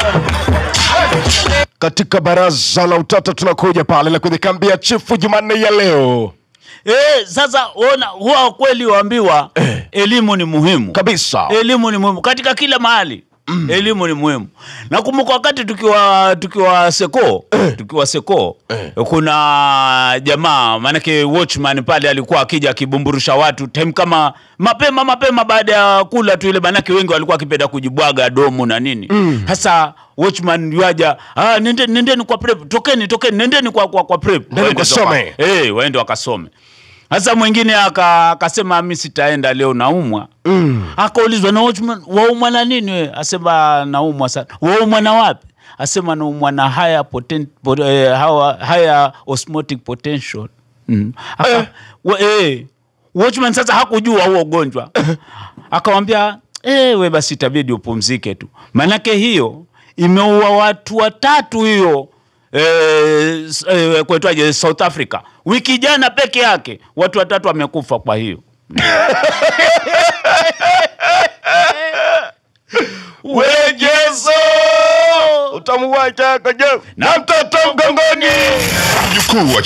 katika baraza la utata tunakuja pale na kwenye kambi ya chifu Jumanne ya leo Eh, sasa ona huwa kweli waambiwa elimu ni muhimu kabisa. elimu ni muhimu katika kila mahali mm. elimu ni muhimu nakumbuka wakati tukiwa tukiwa seko tukiwa seko kuna jamaa maanake watchman pale alikuwa akija akibumburusha watu time kama mapema mapema baada ya kula tu ile maanake wengi walikuwa akipenda kujibwaga domu na nini sasa watchman yuaja ah, nende, nendeni kwa prep tokeni tokeni nendeni kwa, kwa, kwa prep Nendeni Waende kasome. waka- eh, waende wakasome sasa mwingine aka- akasema mi sitaenda leo naumwa mm. akaulizwa na watchman waumwa na nini we asema naumwa sana waumwa na wapi asema naumwa na higher, poten, pot, eh, higher, higher osmotic potential mm. Aka, wa, eh, watchman sasa hakujua huo ugonjwa akamwambia eh, we basi itabidi upumzike tu maanake hiyo imeua watu watatu hiyo eh, s- eh, kuitwaje south africa wiki jana peke yake watu watatu wamekufa kwa hiyo Wejezo utamu wake kaje na mtoto mgongoni Mjukuu wa